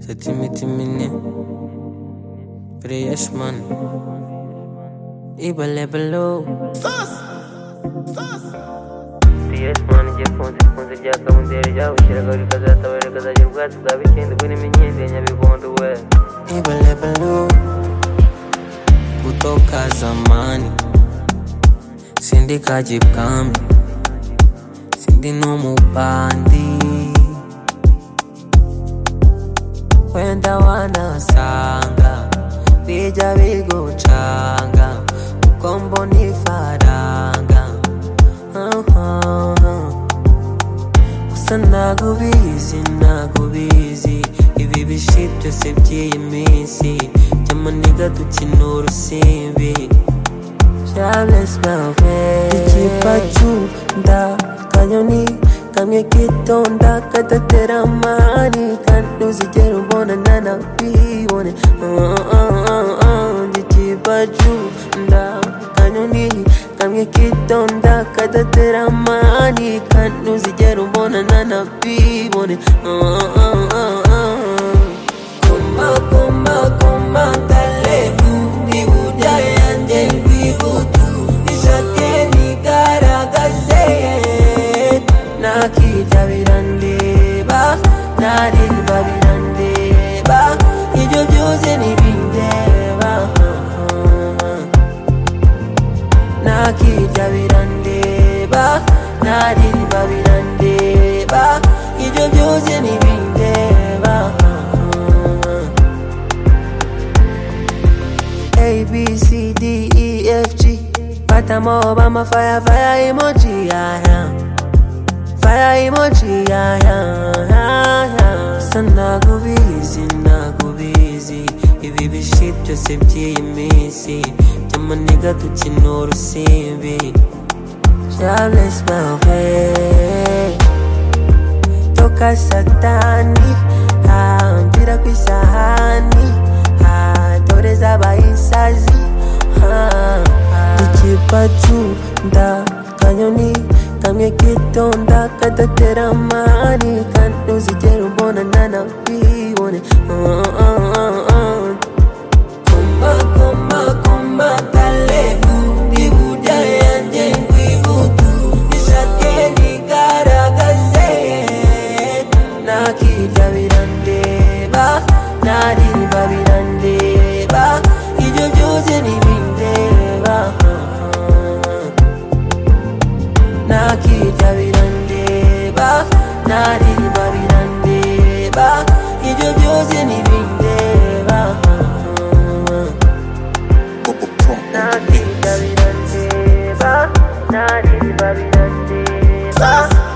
Santimetre minute. Fresh man. Iba level CS manje konze konze rya kabundere ryawushyiraga rikazasaba rikazajya ubwatsi bwa bikende burimo inkende ya nyabibondo we Iba level Kutoka zamani. Sindi kaji kambi. Sindi numubandi. Wenda wanasanga bija bigucanga uko mbona ifaranga Ah-ah. gusa nagubizi nagubizi ibi bishi byose by'iyi minsi byamuniga dukina urusimbi Charles Bawe Ikipachu nda kanyoni Kamwe kitonda kadatera amani Kandi uzigera ubona nanabibone Ah, ah, ah, ah. Ikipachu nda kanyoni Kamwe kitonda kadatera amani Kandi uzigera ubona nanabibone Ah, ah, ah, ah. Kumba, kumba, kumba, kalebu, ni buda yanjye rwibutu, ishake nigaragaze. Nakita birandeba, narimba birandeba, ibyo byose ntibindeba. Nakita birandeba, narimba birandeba, ibyo byose ntibindeba. A B C D E F G. But I'm all about my fire, fire emoji. I am fire emoji. I am. I am. So nago busy, nago busy. Ibi bishit byose by'iyi minsi by'amaniga dukina urusimbi Charles Bawe toka satani hambira ku isahani ha, dore z'abayisazi ikipacu nda kanyoni kamwe kitonda kadatera amani kandi uzigera ubona nanabibone Ah, ah, ah, ah. Kumba, kumba, kumba, kalebu, ni burya yanjye rwibutu, ishake nigaragaze. Nakirya birandeba, narimba birandeba, ibyo byose ntibindeba. Nakirya birandeba, narimba birandeba, ibyo byose ntibindeba. Nakirya birandeba, narimba birandeba.